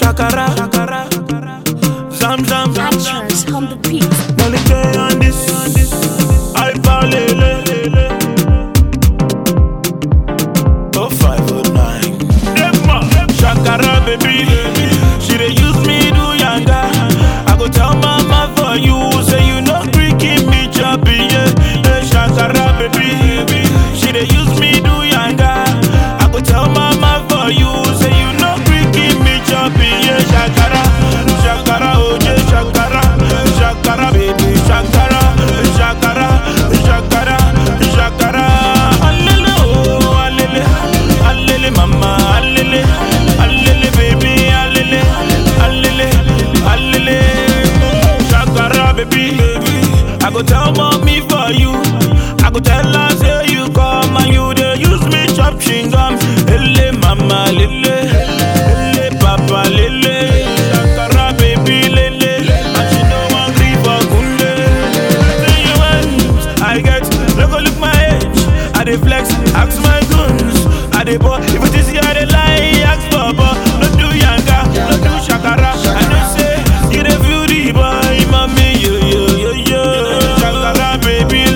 shakara, shakara, zam zam, zam zam. Actors on the beat. Molly J on this, I lele. Oh five oh nine. Shakara baby, she dey use me do yanga. I go tell mama for you, say you no gree keep me choppy, yeah. Hey, Shakara baby, she dey use me do yanga. I go tell mama for you, say you no gree keep me choppy, yeah. Shakara, Shakara, oh yeah, Shakara, Shakara baby, Shakara, Shakara, Shakara, Shakara. Alele, oh, alele, alele, mama, alele, alele, baby, alele, alele, alele. Shakara, baby, I go tell mommy for you. I go tell her say you come and you dey use me chop chewing gum. Lele, mama, lele, lele, papa, lele. Shakara, baby, lele, and she no wan gree for kunde. Say you want, I get, no go look my age. I dey flex, ask my goons. I dey ball, if it is here, I dey lie, ask for ball. No do yanga, no do shakara. I know say you dey feel the boy, mommy, yo yo yo yo. Shakara, baby,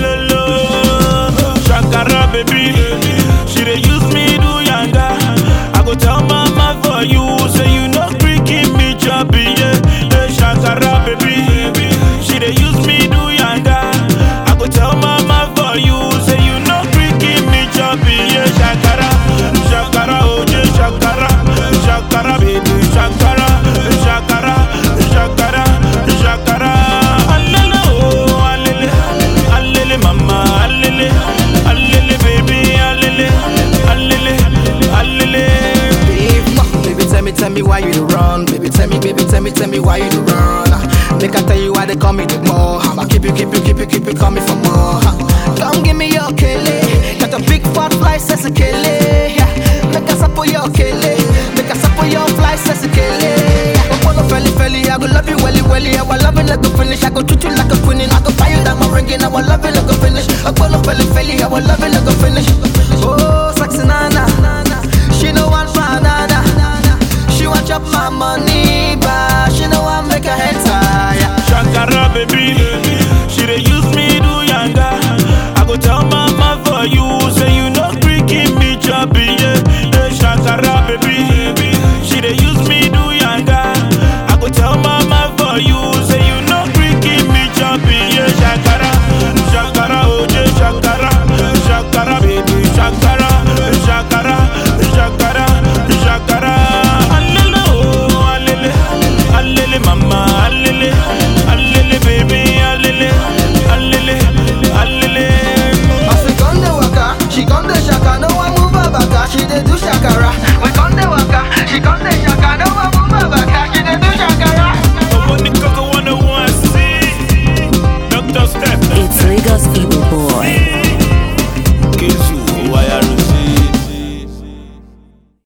lolo. Shakara, baby, she dey use me do yanga. I go tell mama for you, say you no gree keep me choppy, yeah. Hey, Shakara, baby, she dey use me do yanga. I go tell mama for you, say you no gree keep me choppy, yeah. Shakara, Shakara, oh yeah, Shakara, Shakara, baby, Shakara, Shakara, Shakara, Shakara. Alele, oh, alele, alele, mama, alele, alele, baby, alele, alele, alele. Babe, ma, baby, tell me, tell me why you do run. Baby, tell me, baby, tell me, tell me why you do run. Make I tell you why they call me the more. I'ma keep you, keep you, keep you, keep you, call me for more. Come give me your kele. Got a big fat fly, says a kele. Yeah. Make us up for your kele. Make us up for your fly, says a kele. Apollo felly felly, I go love you welly welly. I will love you like a finish. I go treat you like a queen. I go buy you like my ring. I will love you like a finish. Apollo felly felly, I will love you like a finish. Oh, sexy nana. She no want banana. She want chop my money, but she no want make her head tire. Shakara baby, she dey use me do yanga. I go tell mama for you, say you no gree keep me choppy, yeah. Hey, Shakara baby, she dey use me do yanga. I go tell mama for you, say you no gree keep me choppy, yeah. Shakara, Shakara, oh yeah, Shakara, Shakara baby, Shakara, Shakara, Shakara, Shakara. Alele, oh, alele, alele, mama, alele, alele, baby, alele, alele, alele. As she come the waka, she come the shaka. No one move her back, she dey do shakara.